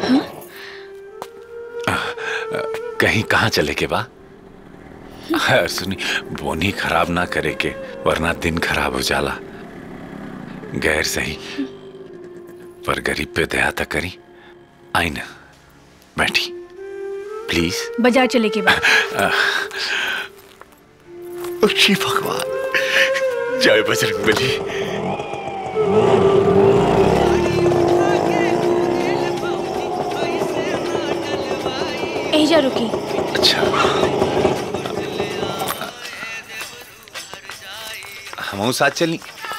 कहीं कहाँ चले के बा हाँ, सुनी बोनी खराब ना करे के वरना दिन खराब हो जाला गैर सही पर गरीब पे दया तक करी आई ना बैठी प्लीज बाजार चले के बाद श्री भगवान जय बजरंग बली एजा रुकी अच्छा हम साथ चली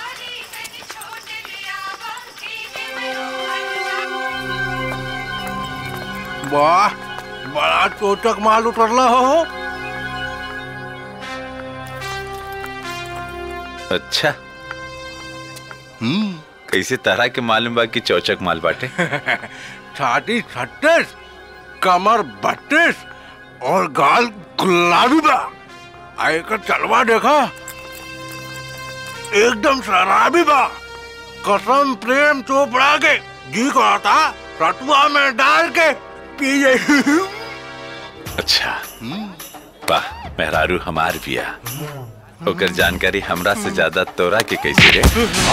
वाह बड़ा चोटक माल उतरला हो अच्छा हम्म कैसे तरह के मालूम बा कि चौचक माल बाटे छाती छत्तीस कमर बत्तीस और गाल गुलाबी बा आयकर चलवा देखा एकदम शराबी बा कसम प्रेम चोपड़ा के जी कहता रतुआ में डाल के पी जाई अच्छा वाह मेहरारू हमार बिया ओकर जानकारी हमरा से ज्यादा तोरा के कैसे रे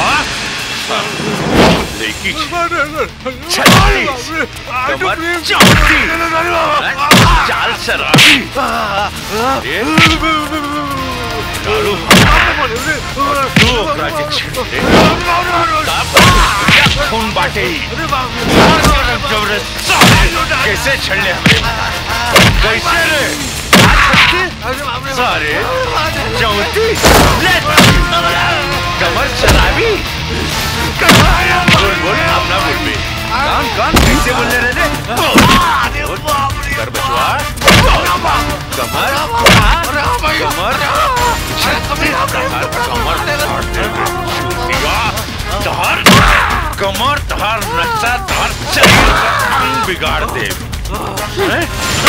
लेकी कमर चौथी चाल शराबी रे दारू और तू ओकरा के छेड़ रे क्या खून बाटे जबरदस्त कैसे छड़ले हमरे कैसे रे सारे चौतीस कमर शराबी बोल बोल अपना बोल बे कौन कौन कैसे बोल रहे रे बोल, कर बचवा कमर कमर कमर तहार कमर तहार नक्शा तहार शरीर का अंग बिगाड़ दे हैं?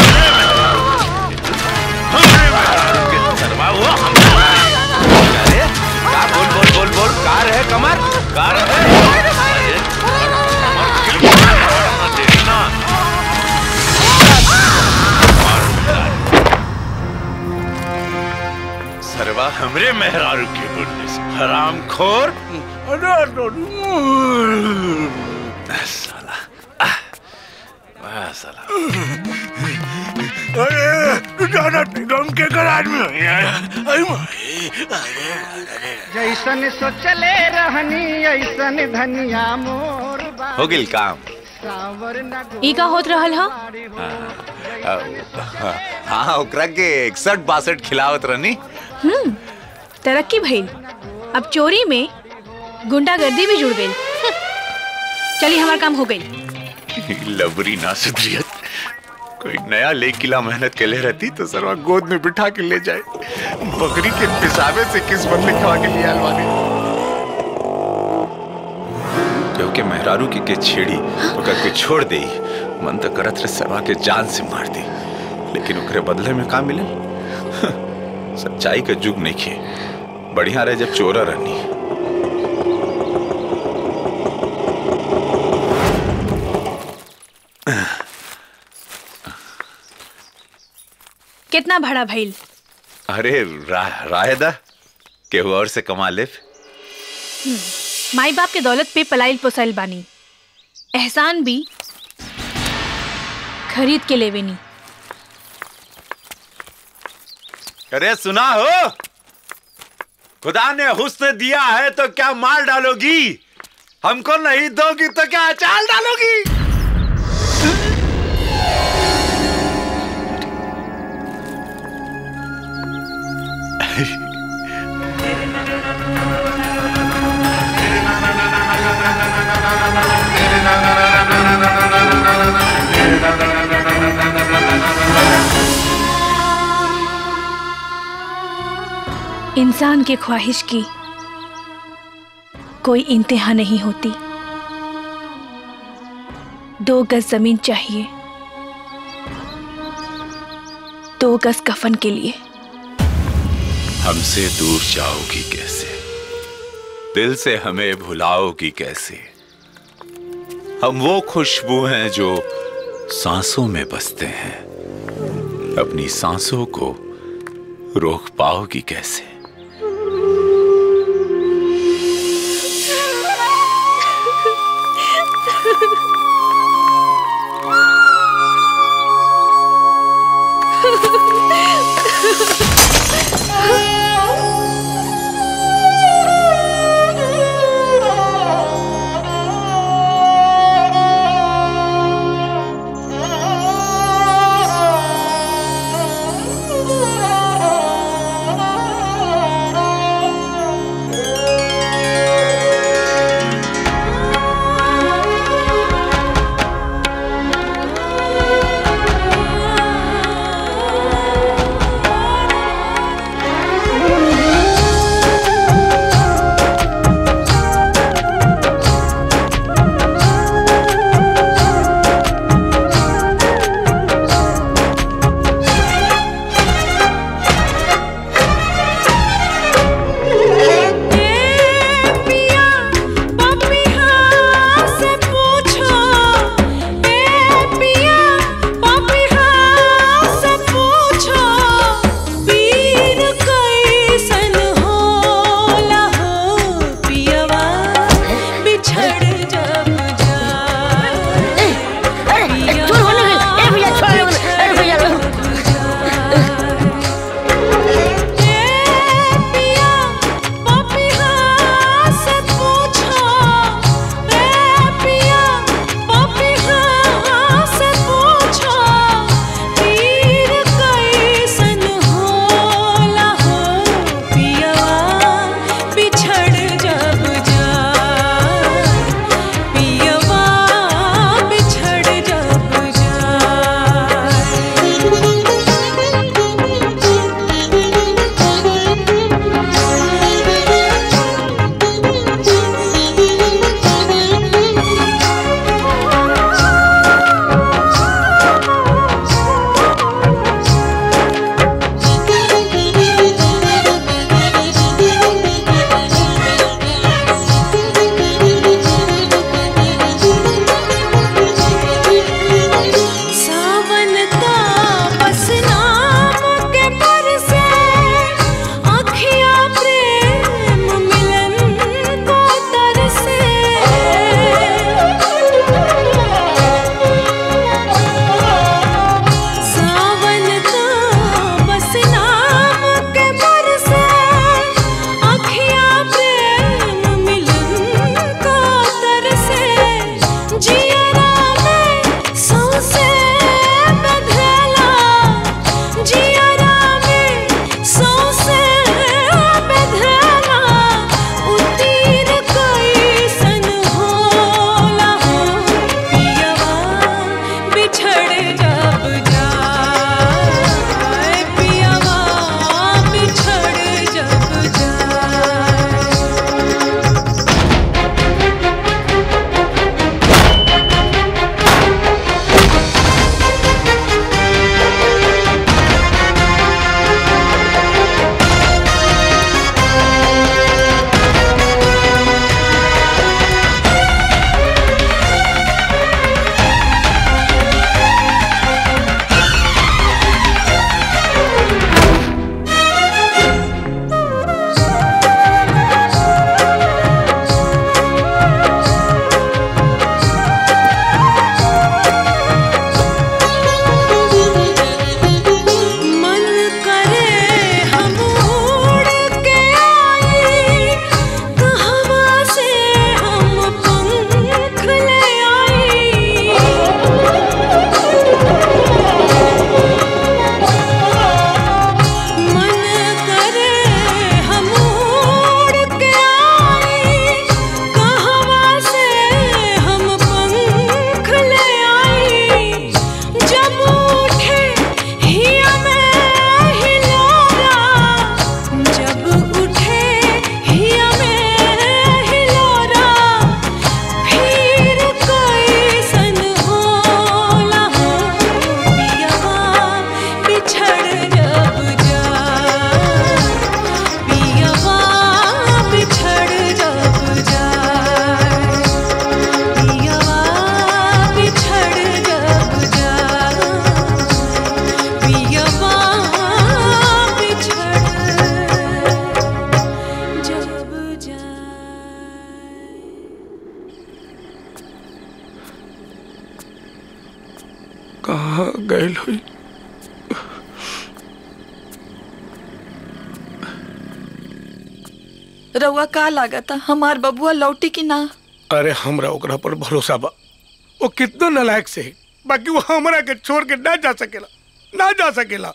हमरे मेहरारू के सरवा हुआ अरे का बोल बोल बोल बोल कार है कमर कार है अरे कमर खिल गया, देखना सरवा हमरे मेहरारू के बोलने से हराम खोर साला आह, वाह साला अरे ज्यादा गम के करार में नहीं आया अरे माई, अरे अरे जैसन सोचले रहनी ऐसन धनिया मोर बा हो गिल काम सावर न ई का होत रहल हा हाँ ओकरा के इकसठ बासठ खिलावत रहनी हम्म तरक्की भइल अब चोरी में गुंडागर्दी भी जुड़ गई चलिए हमारा काम हो गई लबरी ना सुधरियत कोई नया ले किला मेहनत के ले रहती तो सरवा गोद में बिठा के ले जाए बकरी के पिसाबे से किस्मत लिखवा के लिए अलवाने क्योंकि मेहरारू के के छेड़ी ओकर के छोड़ दे मन तो करत रहे सरवा के जान से मार दी लेकिन ओकरे बदले में का मिले सच्चाई का जुग नहीं खे बढ़िया रहे जब चोरा रहनी कितना भाड़ा भइल अरे रा, रायदा केहू और से कमा ले माई बाप के दौलत पे पलाइल पोसाइल बानी एहसान भी खरीद के लेवेनी अरे सुना हो खुदा ने हुस्न दिया है तो क्या मार डालोगी हमको नहीं दोगी तो क्या चाल डालोगी इंसान की ख्वाहिश की कोई इंतहा नहीं होती दो गज जमीन चाहिए दो गज कफन के लिए हमसे दूर जाओगी कैसे दिल से हमें भुलाओगी कैसे हम वो खुशबू हैं जो सांसों में बसते हैं अपनी सांसों को रोक पाओगी कैसे Oh कहाँ गए हुई रउआ का लागता हमार बबुआ लौटी की ना अरे हमरा ओकरा पर भरोसा बा वो कितना नालायक से है बाकी वो हमरा के छोड़ के ना जा सकेला ना जा सकेला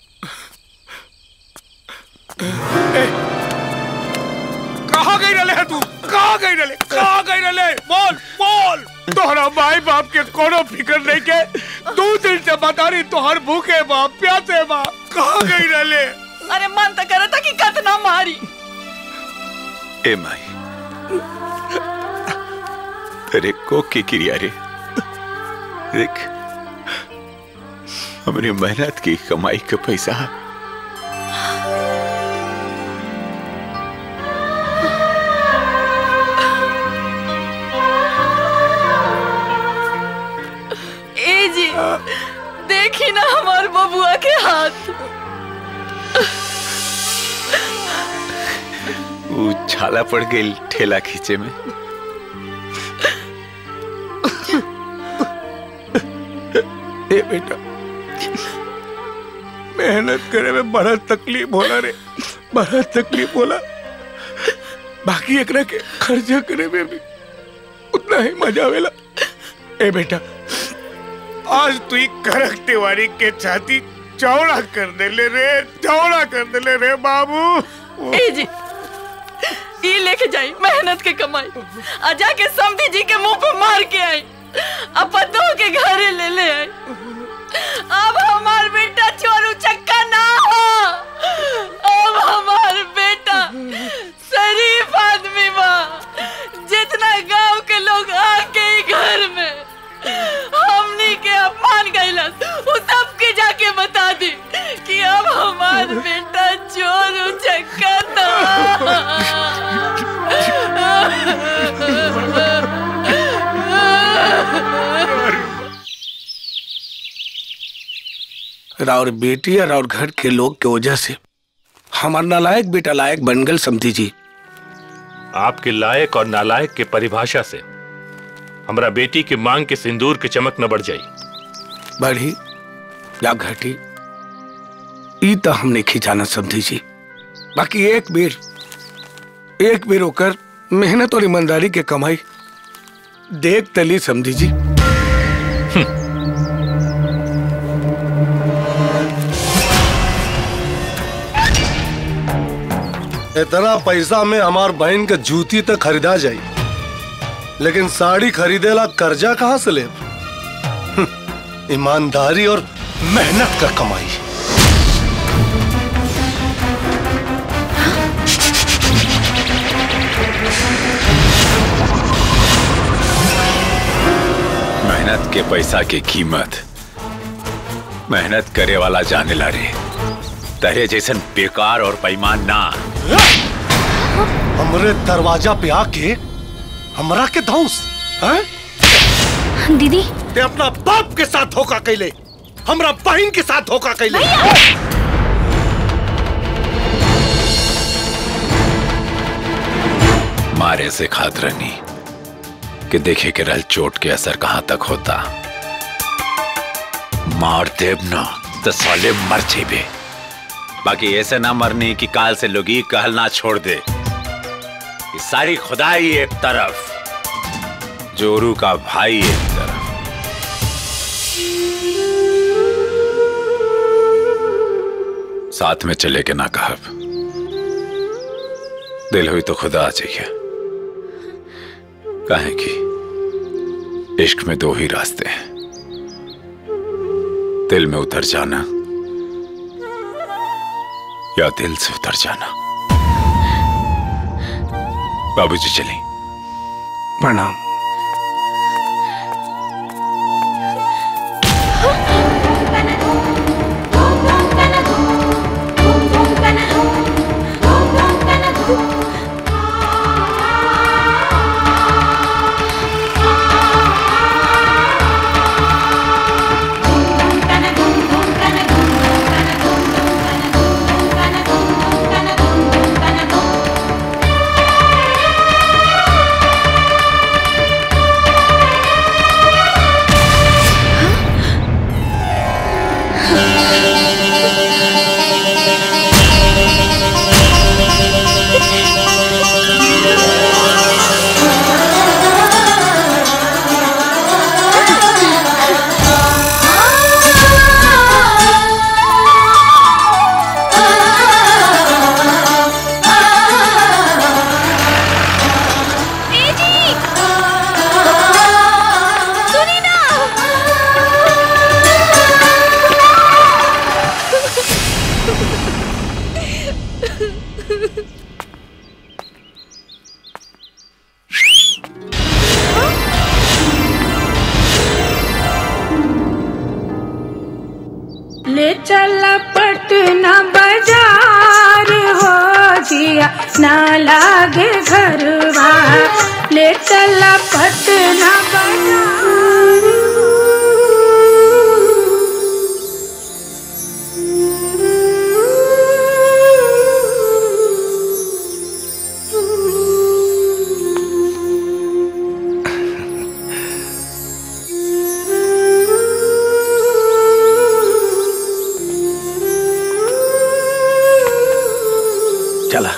ए, कहाँ गई रले है तू कहाँ गई रले कहाँ गई रले बोल बोल तोहरा माई बाप के कोनो फिक्र नहीं के दो दिन से बता रही तोहर भूखे बाप प्यासे बाप कहाँ गई रले अरे मन तो करता कि कतना मारी ए माई तेरे को की क्रिया रे देख हमारी मेहनत की कमाई का पैसा ए जी देखी ना हमार बबुआ के हाथ वो छाला पड़ गई ठेला खींचे में ए बेटा मेहनत करे में बड़ा तकलीफ होला रे बड़ा तकलीफ होला बाकी एकरा के खर्चा करे में भी उतना ही मजा आवेला ए बेटा आज तू ही करक तिवारी के छाती चौड़ा कर दे ले रे चौड़ा कर दे ले रे बाबू ए जी ई लेके जाई मेहनत के कमाई आ जाके समधी जी के मुंह पे मार के आई अब पतों के घरे ले ले आई अब हमार बेटा चोरू चक्का ना हो अब हमार बेटा शरीफ आदमी बा जितना गांव के लोग आके ही घर में हमनी के अपमान कैलस वो सबके जाके बता दी कि अब हमार बेटा चोर चक्का राउर बेटी और राउर घर के लोग के वजह से हमार नालायक बेटा लायक बन गल समझी जी आपके लायक और नालायक के परिभाषा से हमरा बेटी के मांग के सिंदूर के चमक न बढ़ जाई बढ़ी या घटी ई तो हमने खिंचाना समझी जी बाकी एक बेर एक बेर होकर मेहनत और ईमानदारी के कमाई देख तली समझी जी इतना पैसा में हमार बहन के जूती तक खरीदा जाई लेकिन साड़ी खरीदेला कर्जा कहाँ से ले ईमानदारी और मेहनत का कमाई मेहनत के पैसा की कीमत मेहनत करे वाला जाने ला रे तहे जैसन बेकार और बेईमान ना हमरे दरवाजा पे आके हमरा के धौस हैं दीदी ते अपना बाप के साथ धोखा कैले हमरा बहन के साथ धोखा कैले मारे से खात रहनी कि देखे के रल चोट के असर कहां तक होता मार देव ना तो साले मर जेबे बाकी ऐसे ना मरनी कि काल से लोग ये कहल ना छोड़ दे कि सारी खुदाई एक तरफ जोरू का भाई एक तरफ साथ में चले के ना कहब दिल हुई तो खुदा आ जाइए कहें कि इश्क में दो ही रास्ते हैं दिल में उतर जाना या दिल से उतर जाना बाबूजी चलें प्रणाम Thank you. ले चल पटना बाजार हो जिया ना लागे घरवा ले चल पटना बाजार चला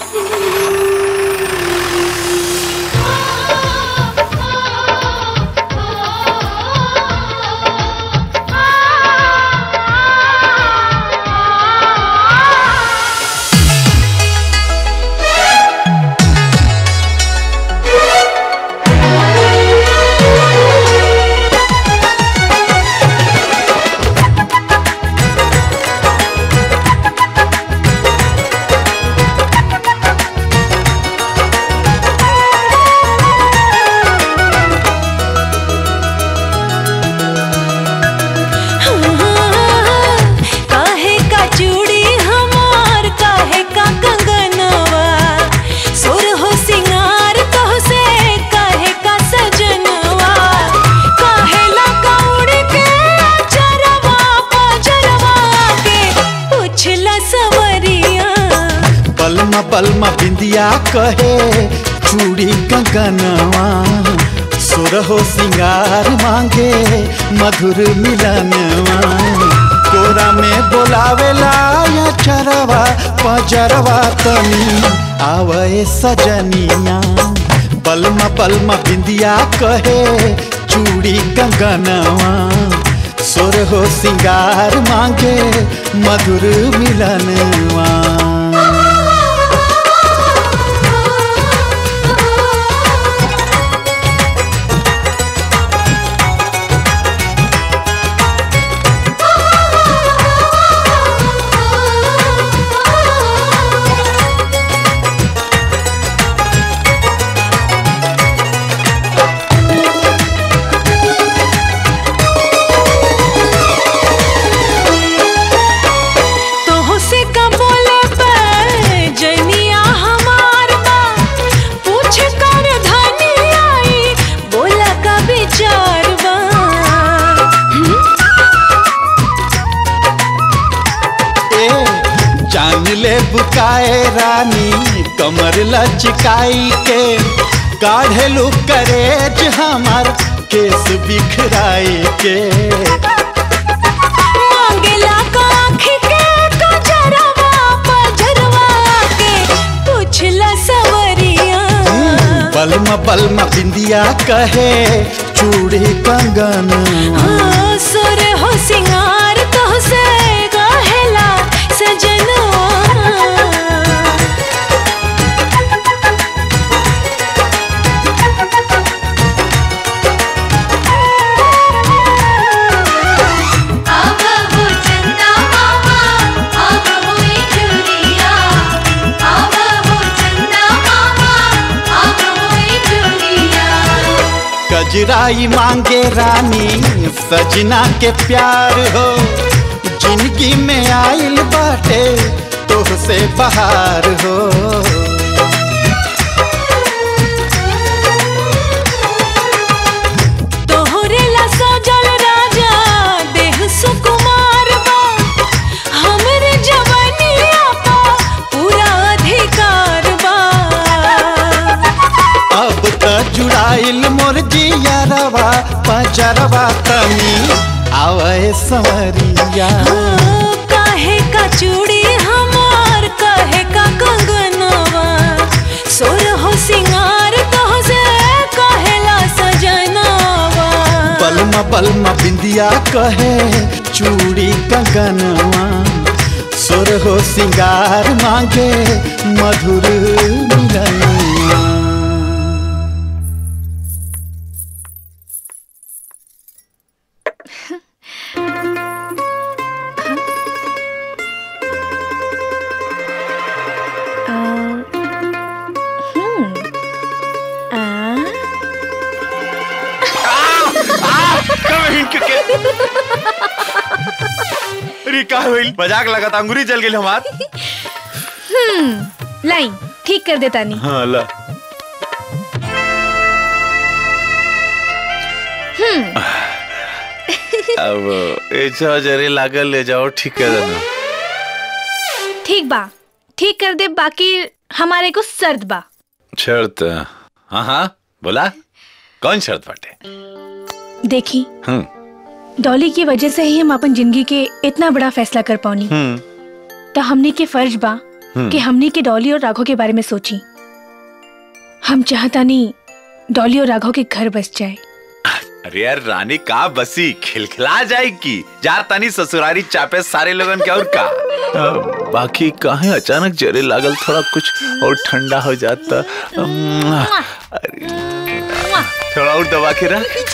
काहे का चूड़ी हमार काहे का कंगनवा सुर हो सिंगार तो से काहे का सजनवा काहे ला कौड़ के चरवा पजरवा के पूछला सवरिया बलमा बलमा बिंदिया कहे चूड़ी कंगनवा सुरहो सिंगार मांगे मधुर मिलनवा कोरा में बोलावेला या चरवा पजरवा तनी आवे सजनिया बलमा बलमा बिंदिया कहे चूड़ी कंगनवा सुर हो सिंगार मांगे मधुर मिलनवा तोह से का बोले पे जनिया हमार बा पूछ कर धनी आई बोला का विचार बा ए जान ले बुकाए रानी कमर लचकाई के काढ़ेलू करेज हमार केस बिखराई के मांगेला का आँखी के कजरवा पजरवा के पूछला सवरिया बलमा बलमा बिंदिया कहे चूड़ी कंगन हाँ, सुर हो सिंगार तो से कहेला सजनवा अब हो चंदा मामा अब होई चुरिया अब हो चंदा मामा अब होई चुरिया कजराई मांगे रानी सजना के प्यार हो जिंदगी में आइल बाटे तोह से बहार हो तोहरे ला सजल राजा देह सुकुमार बा हमरे जवानिया पा पूरा अधिकार बा अब त जुड़ाइल मोर जियरवा पजरवा तनी आवे संवरिया काहे का चूड़ी हमार काहे का कंगनवा सोर हो सिंगार तो से कहेला सजनवा बलमा बलमा बिंदिया कहे चूड़ी कंगनवा सुर हो सिंगार मांगे मधुर मिलनवा ई का होइल मजाक लगत अंगूरी जल गेल हमार हम्म लाइन ठीक कर देता नहीं हां ला हम्म अब ऐसा जरे लागल ले जाओ ठीक कर देना ठीक बा ठीक कर दे बाकी हमारे को सर्द बा शर्त हाँ हाँ बोला कौन शर्त बाटे देखी हम्म डॉली की वजह से ही हम अपन जिंदगी के इतना बड़ा फैसला कर पानी हम्म तो हमने के फर्ज बा हम्म। कि हमने के डॉली और राघव के बारे में सोची हम चाहता नहीं डॉली और राघव के घर बस जाए अरे यार रानी का बसी खिलखिला जाएगी जा तानी ससुरारी चापे सारे लोगन के और का अ, बाकी काहे अचानक जरे लागल थोड़ा कुछ और ठंडा हो जाता अम्म, अरे, थोड़ा और दबा के रख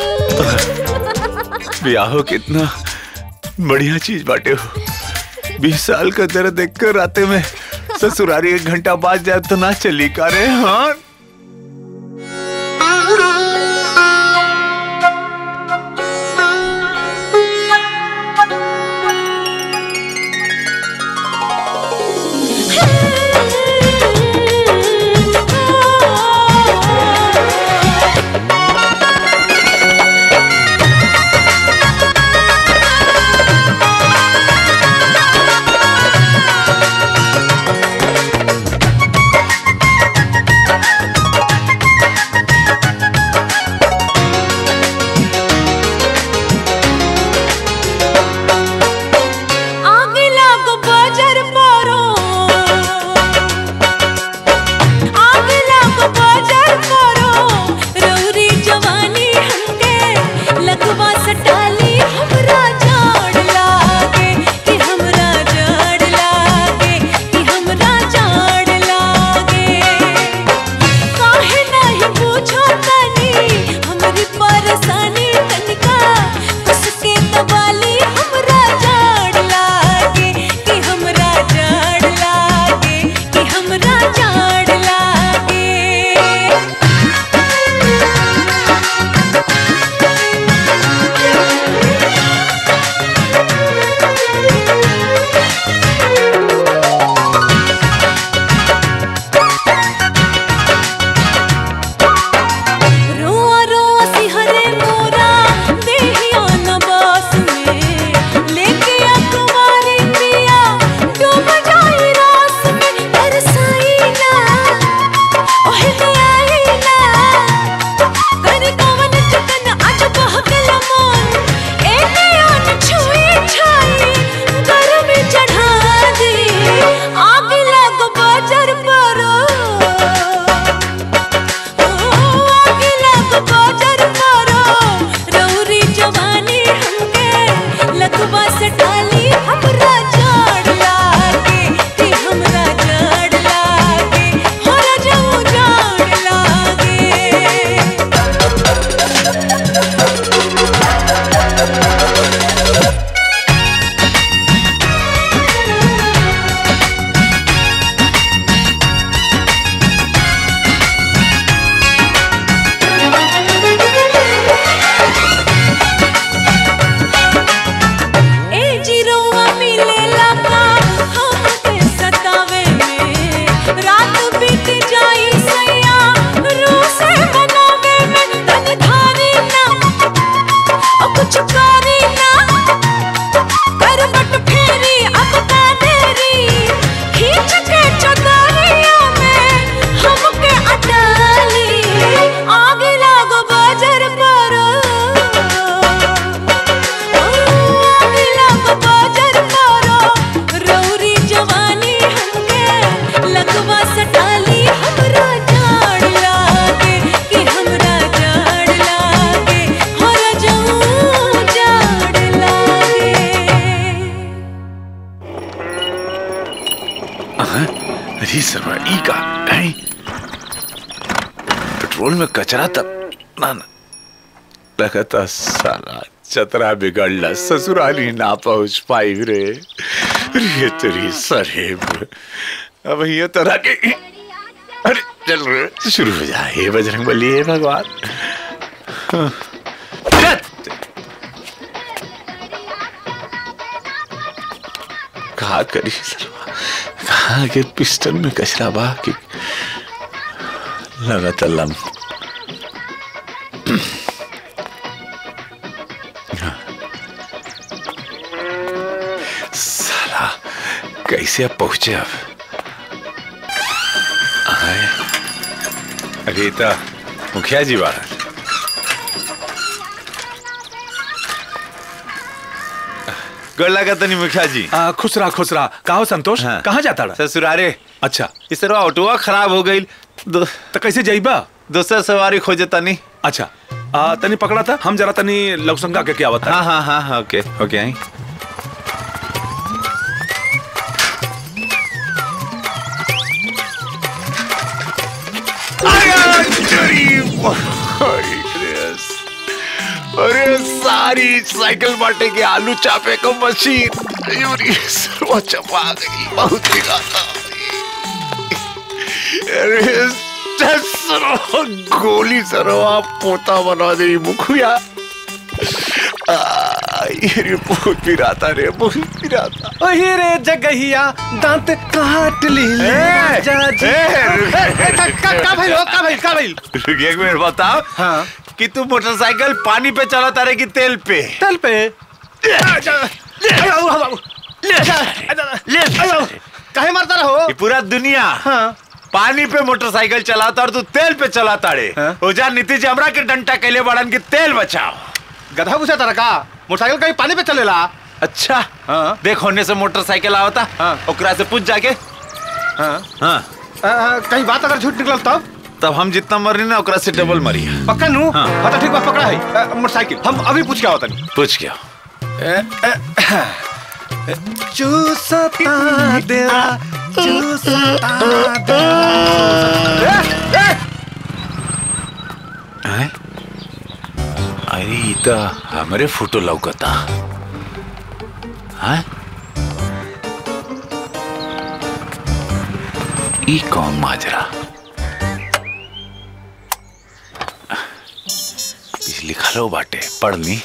ब्याहो कितना बढ़िया चीज बाटे हो बीस साल का दर्द देखकर राते में ससुरारी एक घंटा बाद जाए तो ना चली का रे हाँ आग लागो बाजार पारो आग लागो बाजार पारो रौरी जवानी हमके लगवा सटाली हमरा जाड़ लागे कि हमरा जाड़ लागे कि हमरा जाड़ लागे काहे नहीं पूछो तनी हमरी परेशानी तनिका उसके दबाली हमरा जाड़ लागे कि हमरा जाड़ लागे कि हमरा जाड़ लागे रोआ रोआ सिहरे मोरा देहिया न बास में लेके अखबारी पिया डूब जाई रास में बरसाई ना ओहे आई ना कर कवन चकन आज बहकल मन एने आन छुई छाई गरम चढ़ा दी आग लग बाजार परो रौरी जवानी हमके लखबा से डाली हमरा जाड़ लागे कि हमरा जाड़ लागे हमरा जाऊ जाड़ लागे ए जिरोआ मिलेला का हमके सतावे में रात बीत जाई सैया रोसे मनावे में तन धारी ना ओ कुछ करी ना करवट फेरी अब का देरी खींच के चदरिया में हमके अटाली आग लागो बाजार पर रौरी जवानी हमके लगवा सटाली हमरा जाड़ लागे कि हमरा जाड़ लागे हमरा जाऊं जाड़ लागे हाँ? अरे सरवा ई का नहीं पेट्रोल में कचरा तब ना ना लगता साला चतरा बिगड़ला ससुराली ना पहुंच पाई रे रे तेरी सरेब अब ये तरह के अरे चल रे शुरू हो जाए हे बजरंग बली हे भगवान हाँ। कहा करी सरवा कहा के पिस्टन में कचरा बा कि लगा तलम साला कैसे अब पहुंचे अब आए अरे तो मुखिया जी बाहर गोर लगा तनी मुखिया जी आ, खुश रहा खुश रहा कहो संतोष हाँ। कहाँ जाता रहा ससुरारे अच्छा इस तरह ऑटोवा खराब हो गई दो, तो कैसे जाइबा दूसरा सवारी खोजे तनी अच्छा आ, तनी पकड़ा था हम जरा तनी लवसंगा के क्या बता हाँ हाँ हाँ हाँ ओके ओके आई अरे सारी साइकिल बांटे के आलू चापे को मशीन अरे सर्वा चपा गई बहुत ही गाता अरे सरवा गोली सरवा पोता बना दे मुखिया आ, ये बहुत पिराता रे बहुत पिराता ओही रे जगहिया दांत काट ली राजा जी। ए, ए, ए, का का- का भइल हो? का भइल का भइल रुकिए एक मिनट बताओ हाँ कि तू मोटरसाइकिल पानी पे चलाता रहे कि तेल पे तेल पे काहे मारता रहो ये पूरा दुनिया हाँ पानी पे मोटरसाइकिल चलाता और तू तेल पे चलाता रे हाँ? ओजा नीतीश जी हमरा के डंटा कैले बड़न की तेल बचाओ गधा पूछा तारा का मोटरसाइकिल कहीं पानी पे चलेला अच्छा हाँ देख होने से मोटरसाइकिल आवता हाँ। ओकरा से पूछ जाके हाँ हाँ आ, आ, कहीं बात अगर झूठ निकलल तब तब हम जितना मरी ना ओकरा से डबल मरी पक्का नू हाँ। हाँ तो ठीक बात पकड़ा है आ, मोटरसाइकिल हम अभी पूछ के आवतनी पूछ क्या चूसता देरा चूसता हैं? अरे ई तो हमरे फोटो लौकता हैं? ई कौन माजरा इस लिखलो बाटे पढ़ ली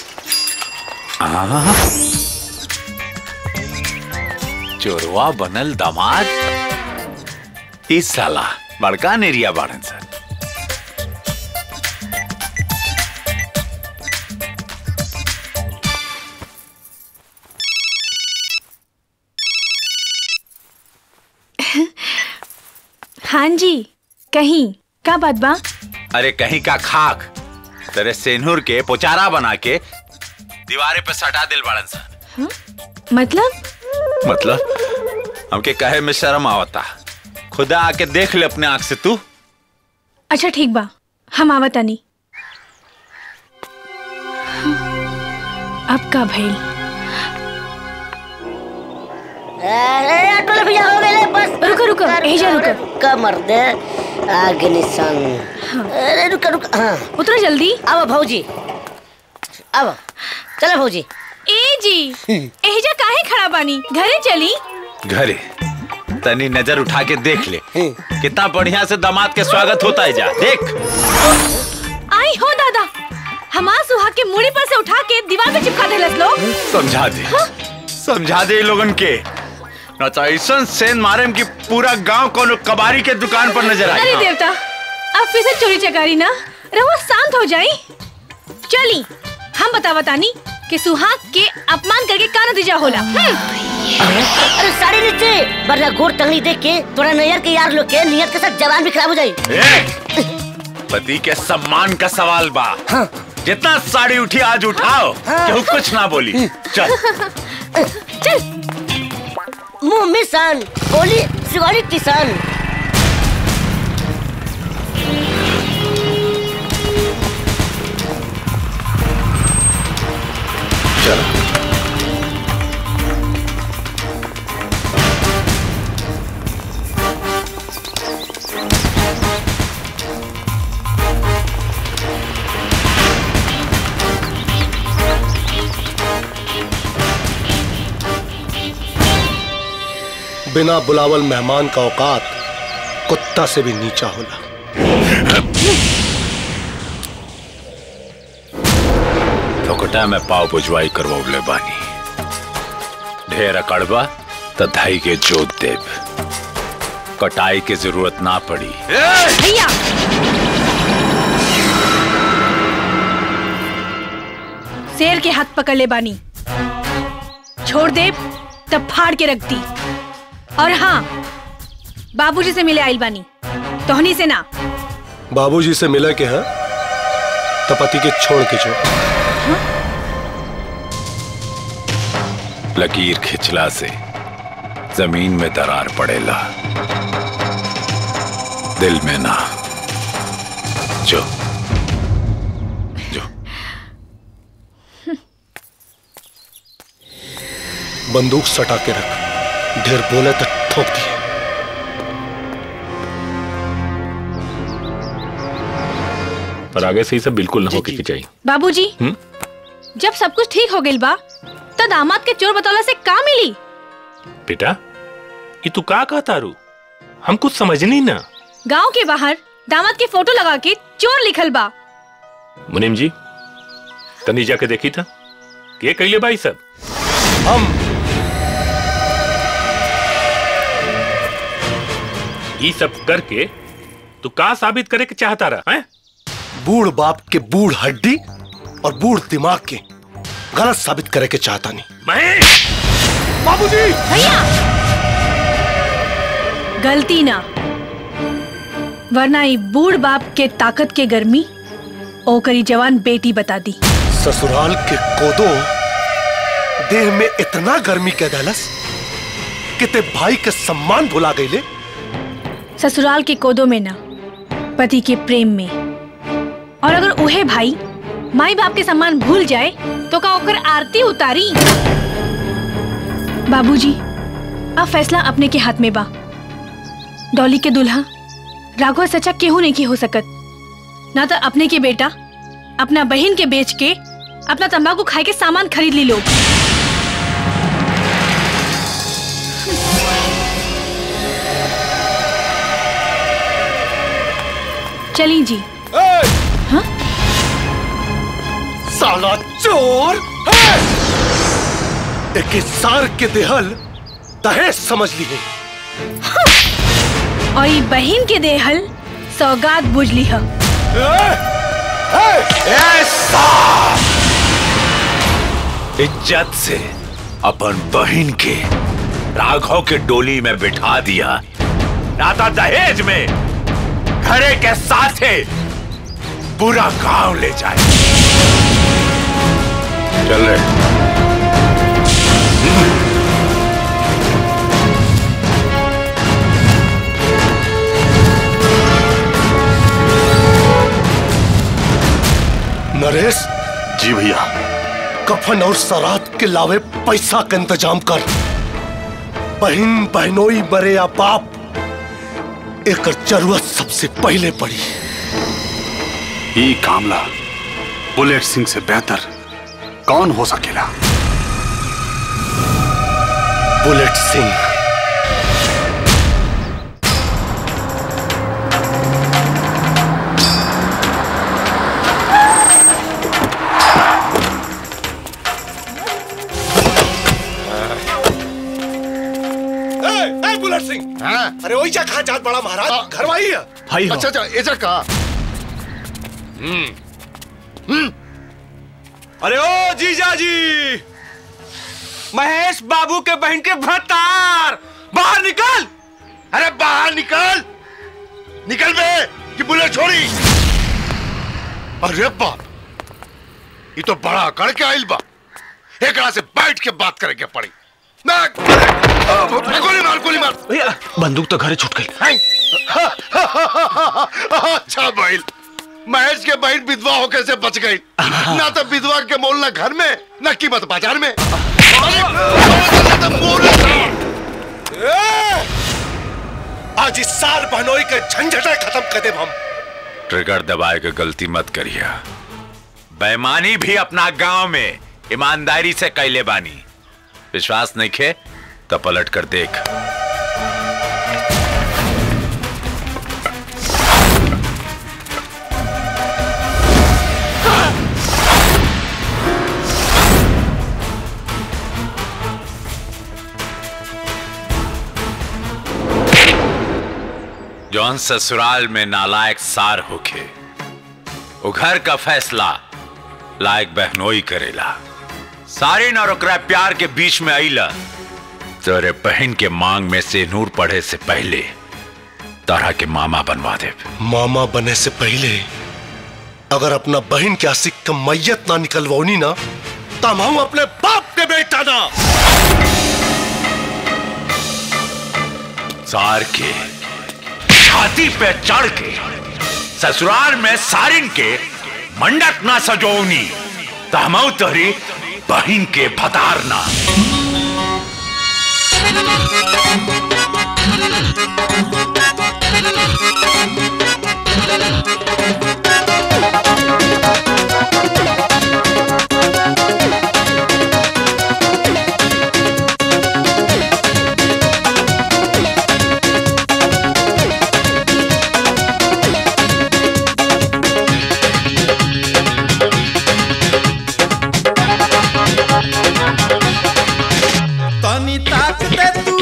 आ, चोरवा बनल दामाद ई साला बड़का नेरिया बाड़न सर हाँ जी कहीं का बात बा अरे कहीं का खाक तेरे सेनूर के पोचारा बना के दीवारे पे सटा दिल बड़न सन मतलब मतलब हमके कहे में शर्म आवता खुदा आके देख ले अपने आंख से तू अच्छा ठीक बा हम आवतानी अब का भइल अरे ऑटो भैया हो गए बस रुको रुको एजा रुको कमर दे आगे निशान अरे रुको रुको हाँ उतरो जल्दी अब भौजी अब चलो भौजी ए जी एजा काहे खड़ा बानी घरे चली घरे तनी नजर उठा के देख ले कितना बढ़िया से दामाद के स्वागत होता है जा देख आई हो दादा हमार सुहा के मुड़ी पर से उठा के दीवार पे चिपका देलस लोग समझा दे समझा दे इ लोगन के न तो ऐसा सेन मारे कि पूरा गांव कोनो कबाड़ी के दुकान पर नजर अरे आई देवता अब फिर से चोरी चकारी ना रहो शांत हो जाई चली हम बता बतानी कि सुहाग के अपमान करके का नतीजा होला हम्म। अरे साड़ी नीचे वरना गोर टंगली देख के तोरा नैयर के यार लोग के नियत के साथ जवान भी खराब हो जाई ए, पति के सम्मान का सवाल बा जितना साड़ी उठी आज उठाओ केहू कुछ ना बोली चल चल मुंह में सन बोली सिवाड़ी किसान बिना बुलावल मेहमान का औकात कुत्ता से भी नीचा होला फोकटा में पाव पुजवाई करवले बानी ढेर अकड़बा तो धाई के जोत देव कटाई के जरूरत ना पड़ी भैया शेर के हाथ पकड़ ले बानी छोड़ दे तब फाड़ के रख दी और हाँ बाबूजी से मिले आइल बानी तोहनी से ना बाबूजी से मिला के हैं तो पति के छोड़ के छोड़ लकीर खिंचला से जमीन में दरार पड़ेला दिल में ना जो बंदूक सटा के रख ढेर बोले तो ठोक दिए पर आगे से ही सब बिल्कुल ना हो के चाहिए बाबूजी हम्म? जब सब कुछ ठीक हो गइल बा तो दामाद के चोर बतौला से का मिली बेटा ये तू का कहा तारू हम कुछ समझनी ना गांव के बाहर दामाद की फोटो लगा के चोर लिखल बा मुनीम जी तनी जाके देखी था के कैले भाई सब हम ये सब करके तू का साबित करे के चाहता रहा है बूढ़ बाप के बूढ़ हड्डी और बूढ़ दिमाग के गलत साबित करे के चाहता नहीं महेश बाबूजी भैया गलती ना वरना ई बूढ़ बाप के ताकत के गर्मी ओकरी जवान बेटी बता दी ससुराल के कोदो देह में इतना गर्मी के दहलस कि ते भाई के सम्मान भुला गईले ससुराल के कोदों में ना पति के प्रेम में और अगर उहे भाई माई बाप के सम्मान भूल जाए तो का ओकर आरती उतारी बाबूजी अब फैसला अपने के हाथ में बा डॉली के दुल्हा राघव सच्चा केहू नहीं की हो सकत ना तो अपने के बेटा अपना बहन के बेच के अपना तंबाकू खाए के सामान खरीद ली लोग चली जी साला चोर है! एक सार के देहल दहेज समझ लिए और ये बहन के देहल सौगात बुझ ली है इज्जत से अपन बहन के राघव के डोली में बिठा दिया नाता दहेज में घरे के साथे पूरा गांव ले जाए चल रहे नरेश जी भैया कफन और सरात के लावे पैसा का इंतजाम कर बहन बहनोई मरे या बाप एक जरूरत सबसे पहले पड़ी ये कामला बुलेट सिंह से बेहतर कौन हो सकेला बुलेट सिंह बुलेट सिंह अरे वही जा कहा जात बड़ा महाराज घर आई है भाई अच्छा अच्छा ऐसा कहा अरे ओ जीजा जी महेश बाबू के बहन के भतार बाहर निकल अरे बाहर निकल निकल बे कि बुलेट छोड़ी अरे बाप ये तो बड़ा अकड़ के आइल बा एकरा से बैठ के बात करे के पड़ी ना अरे, गोली मार गोली मार भैया बंदूक तो घरे छूट गई अच्छा बैल महेश के बहन विधवा होके से बच गई ना तो विधवा के मोल ना घर में ना कीमत बाजार में आज इस साल बहनोई के झंझटे खत्म कर दे हम ट्रिगर दबाए के गलती मत करिया बेईमानी भी अपना गांव में ईमानदारी से कैले बानी विश्वास नहीं खे तो पलट कर देख जौन ससुराल में नालायक सार होखे वो घर का फैसला लायक बहनोई करेला सारी और ओकरा प्यार के बीच में आईला तेरे बहन के मांग में से नूर पढ़े से पहले तारा के मामा बनवा दे मामा बने से पहले अगर अपना बहन के आशिक का मैयत ना निकलवानी ना तब हम अपने बाप के बेटा ना सार के छाती पे चढ़ के ससुराल में सारिन के मंडक ना सजोनी तमऊ तोरी बहन के भतारना तनी ताक दे तू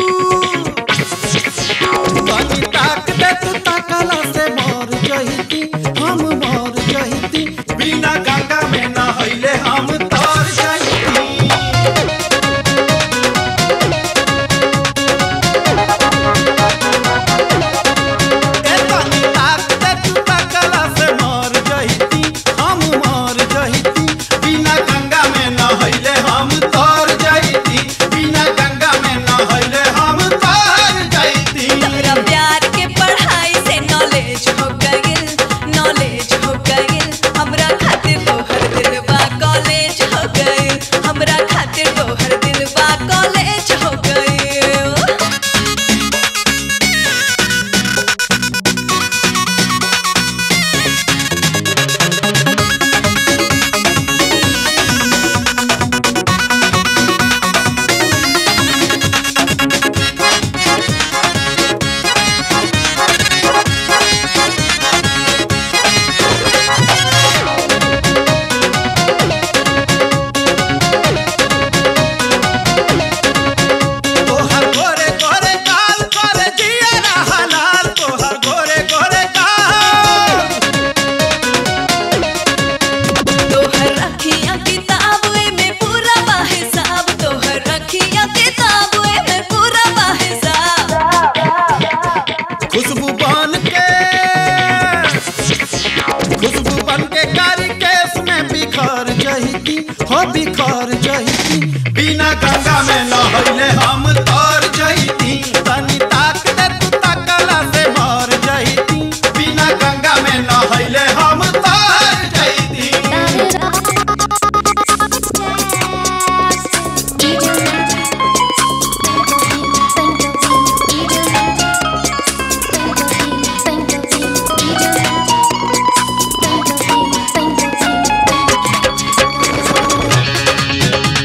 तनी ताक दे तू ताकला से मर जहिती हम मर जहिती बिना गंगा में नहैले हम तर जहिती ए तनी ताक दे तू ताकला से मर जहिती हम मर जहिती बिना गंगा में नहैले हम तर जहिती बिना गंगा में नहैले हम तर जहिती तोरा प्यार के पढ़ाई से नॉलेज हो गइल नॉलेज हो गइल हमरा खातिर तोहर दिलवा कॉलेज हो गइल हमरा खातिर तोहर दिलवा कॉलेज हो गइल तोहर गोरे गोरे गाल करे जिया हलाल तोहर गोरे गोरे गाल तोहर अखियां किताब में पूरा बा हिसाब तोहर अखियां किताब में पूरा बा हिसाब खुशबू बन के खुशबू बन के कारी केस में बिखर जहिती हो बिखर जहिती बिना गंगा में नहैले हम तर जहिती तनी ताक दे तू ताकला से मर जहिती बिना गंगा में नहैले हम तर जहिती Thank you.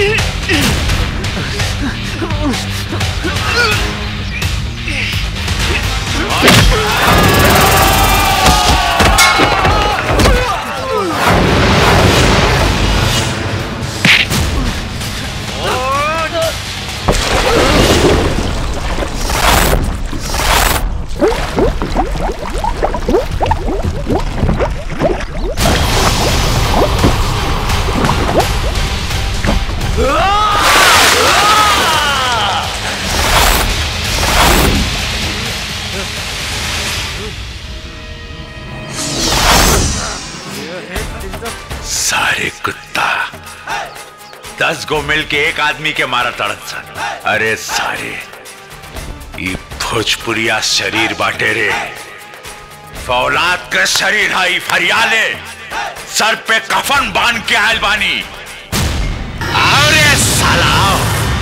सारे कुत्ता दस गो मिल के एक आदमी के मारा तड़न सन अरे सारे ई भोजपुरिया शरीर बाटे रे फौलाद के शरीर हाई फरियाले सर पे कफन बांध के आयल बानी आओ रे साला आओ।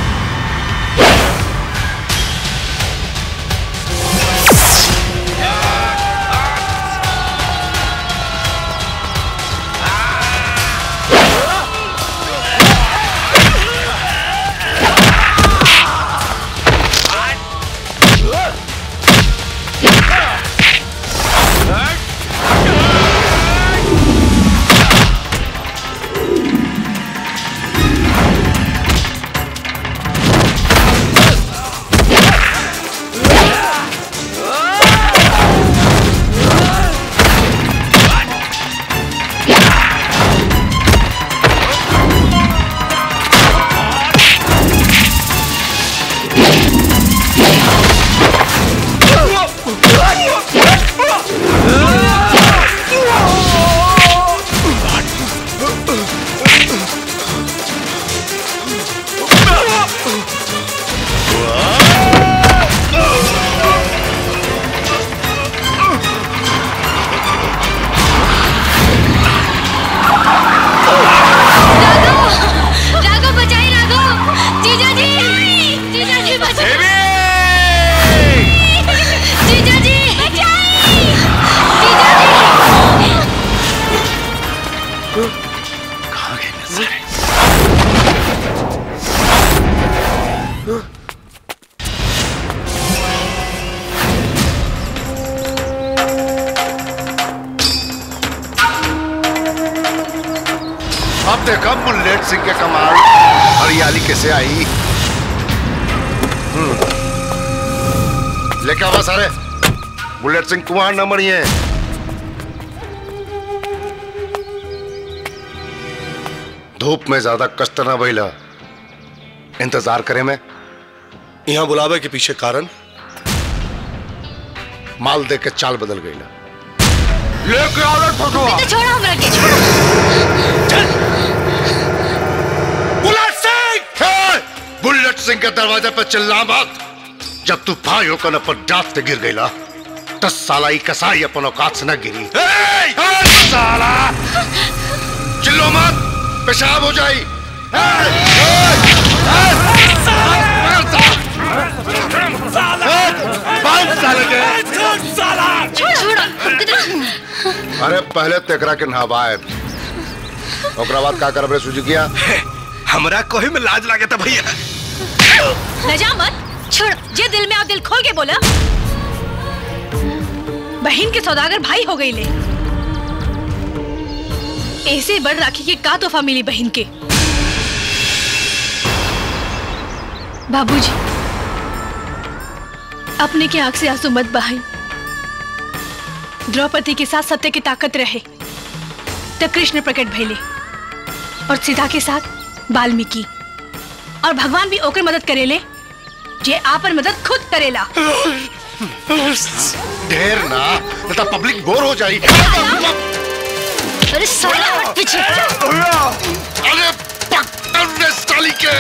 राघव बचाई राघव जीजा जी जीजा जी बचाई जीजा जी बचाई जीजा कहाँ गए न सारे अब देखा बुलेट सिंह के कमाल हरियाली कैसे आई हम्म। लेके आवा सारे बुलेट सिंह कुमार न मरिए धूप में ज्यादा कष्ट न भइला इंतजार करे में यहाँ बुलावे के पीछे कारण माल दे के चाल बदल गई लेके आओ फोटो तो छोड़ो हमरा के छोड़ो बुलेट सिंह हे! बुलेट सिंह के दरवाजे पे चिल्ला मत जब तू भाई होकर पर डांट के गिर गईला दस साला ही कसाई अपन औकात से न गिरी हे! हे, साला चिल्लो मत पेशाब हो जाई हे! हे! हे! हे! बांध साले के छोड़ो छोड़ो हमको तो अरे पहले तेकरा के नहवाए ओकरा बाद का करबे सुजुकिया हमरा कोहे में लाज लागे था भैया लजा मत छोड़ जे दिल में आप दिल खोल के बोला बहन के सौदागर भाई हो गई ले ऐसे बड़ राखी के का तोहफा मिली बहन के बाबूजी अपने के आंख से आंसू मत बहाई द्रौपदी के साथ सत्य की ताकत रहे तब कृष्ण प्रकट भैले और सीता के साथ वाल्मीकि और भगवान भी ओकर मदद करेले जे आपन मदद खुद करेला ढेर ना नहीं तो पब्लिक बोर हो जाई अरे साला हट पीछे अरे पक्का ने साली के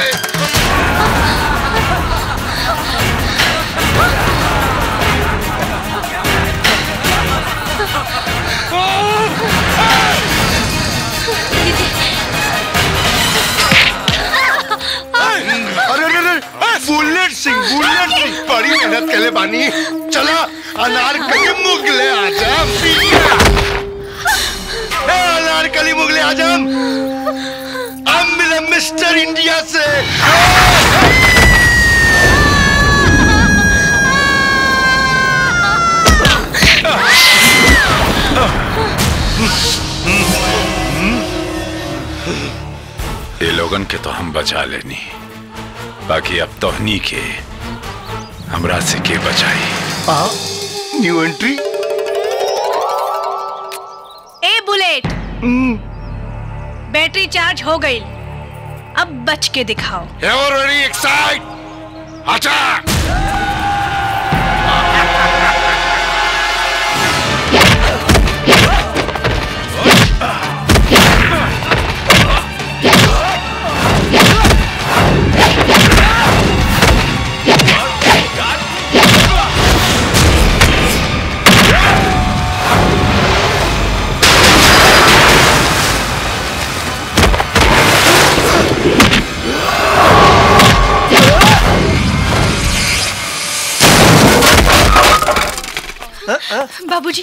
अरे अरे अरे बुलेट सिंह बुलेट सिंह बड़ी मेहनत के लिए बानी चला अनारकली मुगले आजम ए अनारकली मुगले आजम अब मिलन में मिस्टर इंडिया से ये लोगन के तो हम बचा लेनी बाकी अब तोहनी के हमरा से के बचाई न्यू एंट्री ए बुलेट बैटरी चार्ज हो गई अब बच के दिखाओ Everybody excited! Attack! बाबूजी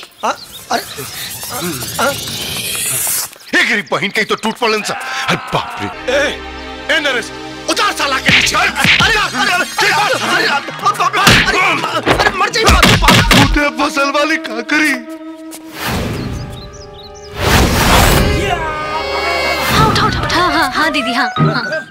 एक गिरी बहन कहीं तो टूट पड़न सा अरे बाप रे ए ए नरेश उतार साला के नीचे अरे अरे अरे मर जाई टूटे फसल वाली काकरी हाँ उठा उठा उठा हाँ हाँ दीदी हाँ हाँ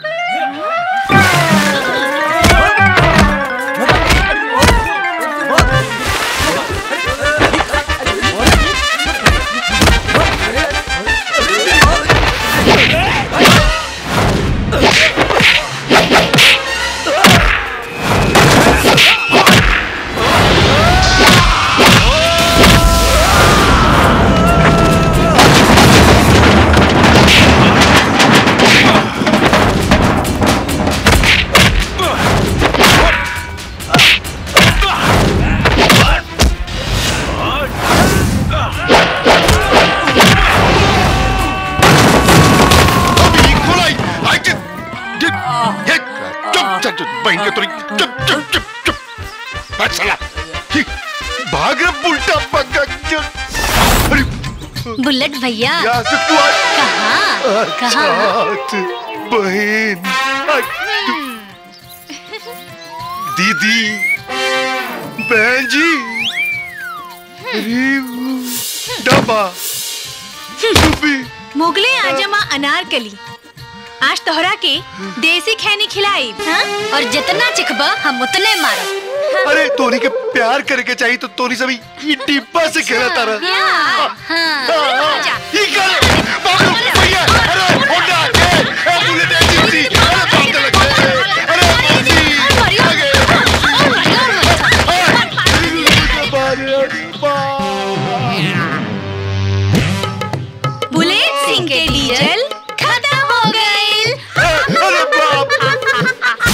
अभी खोलाई आई के ये चुप चुप चुप बहन के तोरी चुप चुप चुप चुप बस साला ये, भाग रे उल्टा पक्का अरे बुलेट भैया यहाँ से तू आ कहाँ कहाँ अच्छा, बहन दीदी बहन जी अरे डब्बा डुब्बी मुगले आजमा अनारकली आज तोहरा के देसी खैनी खिलाई हाँ? और जितना चिखबा हम उतने मारब अरे तोनी के प्यार करे के चाहिए तो तोनी सभी ये डिब्बा से खेला तारा हाँ ये कर बाबू भैया अरे होंडा के ए बुलेट एजेंसी अरे बाप रे लगे अरे मौसी बुलेट सिंह के डीजल खत्म हो गई अरे बाप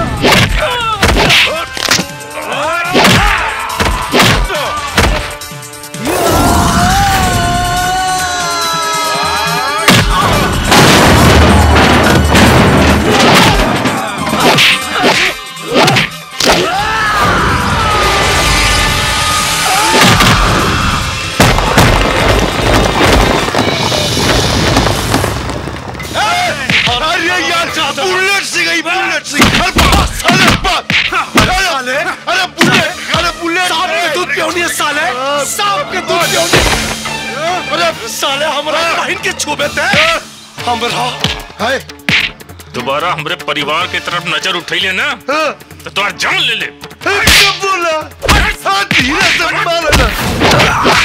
अरे यार बुलेट से गई बुलेट से अरे बाप अरे बाप अरे अरे बुलेट अरे बुलेट सांप के दूध पियोनी है साले सांप के दूध पियोनी अरे साले हमारा बहन के छुबे थे हमरा है दोबारा हमरे परिवार के तरफ नजर उठैले ना तो तोहर जान ले ले क्या बोला हाँ, धीरे से मारना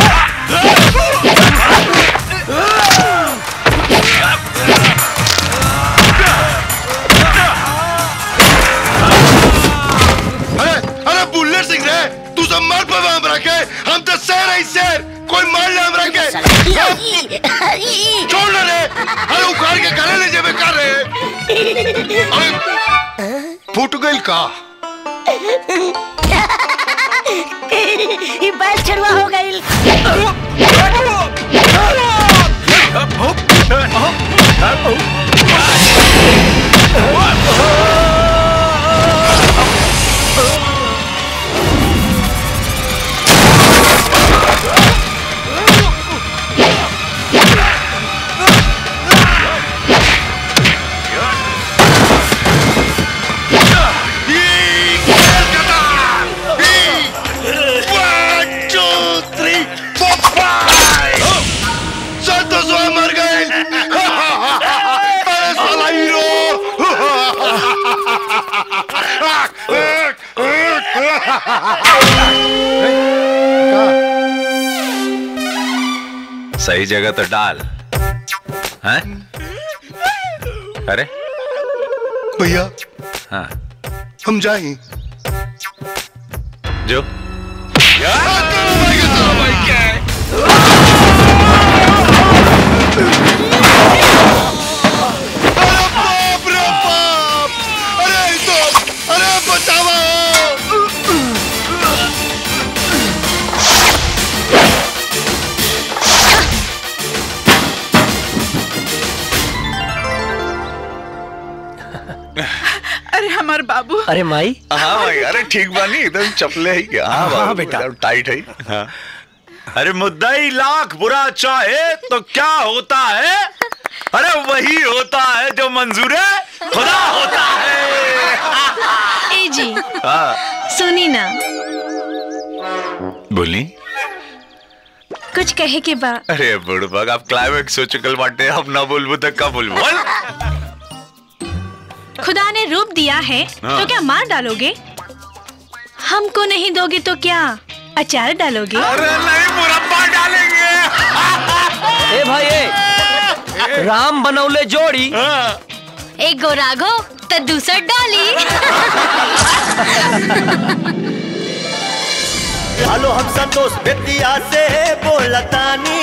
अरे अरे बुलेट सिंह रे तू सब मार पावे हमरा के हम तो शेर है शेर कोई मार ले हमरा के छोड़ ना रे अरे उखाड़ के गले ले जेबे कर रे अरे फूट गइल का ये बैल चढ़वा हो गई सही जगह तो डाल हैं? अरे भैया हाँ हम जाएं जो बाप रे बाप अरे ई तो अरे बचावा अरे हमार बाबू अरे माई हाँ भाई अरे ठीक बानी एकदम चपले ही क्या हाँ, हाँ, बाबू, बेटा। एकदम टाइट है हाँ। अरे मुद्दाई लाख बुरा चाहे तो क्या होता है अरे वही होता है जो मंजूर है खुदा होता है ए जी हाँ सुनी ना बोली कुछ कहे के बा अरे बुड़बक आप क्लाइमेक्स हो चुकल बाटे अब ना बोलबो तो का बोलबो बोल खुदा ने रूप दिया है हाँ। तो क्या मार डालोगे हमको नहीं दोगे तो क्या अचार डालोगे अरे नहीं मुरब्बा डालेंगे ए भाई ए राम बनौले जोड़ी एक गो राघो तो दूसर डॉली हेलो हम संतोष बेतिया से बोलतानी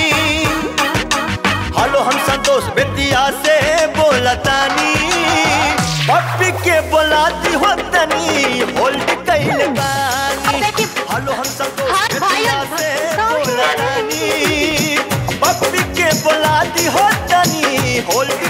हेलो हम संतोष बेतिया से बोलतानी पप्पी के बोलाती हो तनी होल्ड कैले बानी हेलो हम संतोष बेतिया से बोलतानी पप्पी के बोलाती हो तनी होल्ड